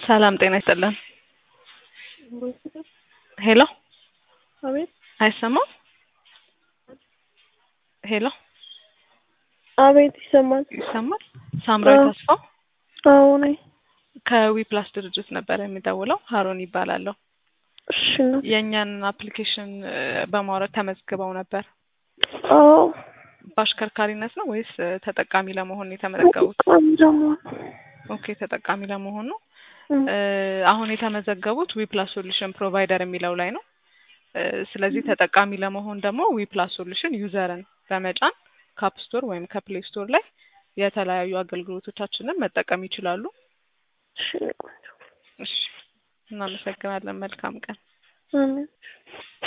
ሰላም ጤና ይስጥልን። ሄሎ አቤት አይሰማም? ሄሎ አቤት ይሰማል። ይሰማል? ሳምራዊ አዎ። ተስፋው አዎ ነኝ። ከዊፕላስ ድርጅት ነበር የሚደውለው። ሀሮን ይባላለሁ። እሺ ነው። የእኛን አፕሊኬሽን እ፣ በማውረድ ተመዝግበው ነበር። አዎ በአሽከርካሪነት ነው ወይስ እ፣ ተጠቃሚ ለመሆን ነው የተመዘገቡት? በጣም ደግሞ ኦኬ ተጠቃሚ ለመሆን ነው። እም፣ እ፣ አሁን የተመዘገቡት ዊፕላስ ሶሉሽን ፕሮቫይደር የሚለው ላይ ነው። እ፣ ስለዚህ ተጠቃሚ ለመሆን ደግሞ ዊፕላስ ሶሉሽን ዩዘርን በመጫን ካፕ ስቶር ወይም ከፕሌይ ስቶር ላይ የተለያዩ አገልግሎቶቻችንን መጠቀም ይችላሉ። እሺ ነው ቆንጆ። እሺ፣ እናመሰግናለን። መልካም ቀን። አሜን።